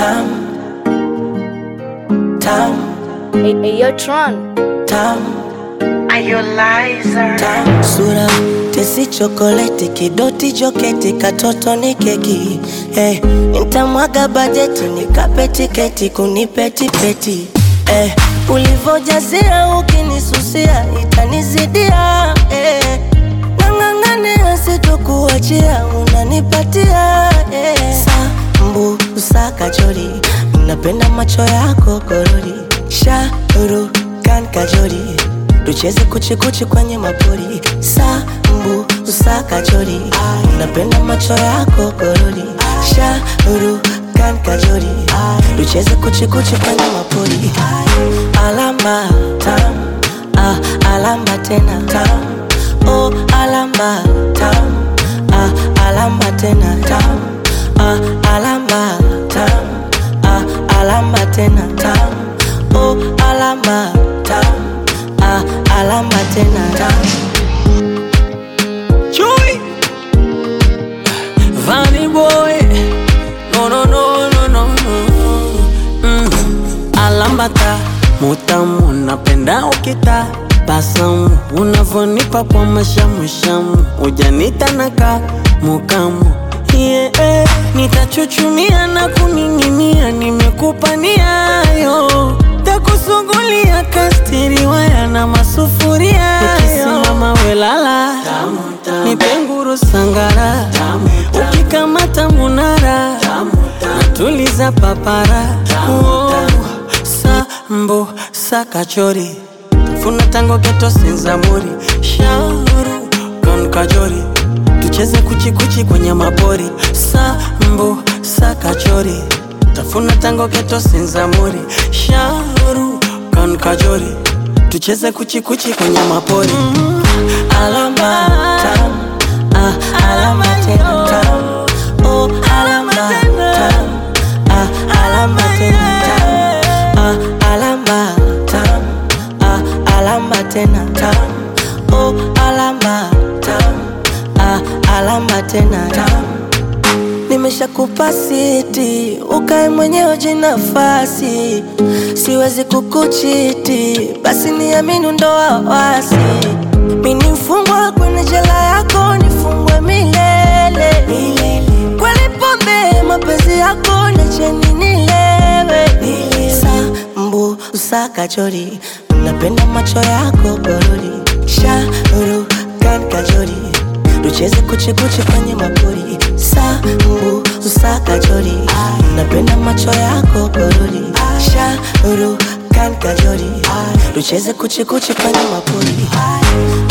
tam tam Hey, hey, yo, Tron. tam Are you liar? tam sura tesi chokoleti kidoti joketi katoto ni keki eh, nitamwaga bajeti nikape tiketi kunipetipeti eh, ulivojazia ukinisusia itanizidia eh, nang'ang'ania sitokuachia unanipatia eh. sambu usakajori napenda macho yako korori shauru kan kajori tucheze kuchikuchi kwenye mapori sambu usakajori napenda macho yako korori shauru kan kajori tucheze kuchikuchi kwenye mapori alama tam ah, alama tena tam oh, alama tam ah, alama tena tam ah, alama tam ah, alama tena tam oh, alama tam ah, alama tena tam Chewy. Vanny boy. No, no, no, no, no, no. Mm. Alambata mutamu, napenda ukita basamu, unavonipa kwa mashamushamu, ujanita naka mukamu yeah, nitachuchumia na kuning'inia, nimekupa niayo takusugulia kastiri waya na masufuria ukisimama welala nipenguru sangara ukikamata munara natuliza papara oh, sambo sakachori funa tango geto senzamuri shauru kan kajori tucheze kuchikuchi kwenye mapori sambo sakachori tafuna tango geto senzamuri shauru kan kajori tucheze kuchikuchi kwenye mapori alama tam ah, alama tena tam oh, alama tam ah, alama tena tam ah, alama tam ah, alama tena tam oh, alama tam ah, alama tena tam nimeshakupa siti ukae mwenyewe jinafasi siwezi kukuchiti basi niamini ndo wawasi mini mfungwa kwenye jela yako nifungwe milele kweli pombe mapenzi yako nacheni nilewe sambu usakachori napenda macho yako gorori shauru kan kajori tucheze kuchikuchi kwenye mapori sambu usakajori napenda macho yako gorori shauru kan kajori tucheze kuchikuchi kwenye mapori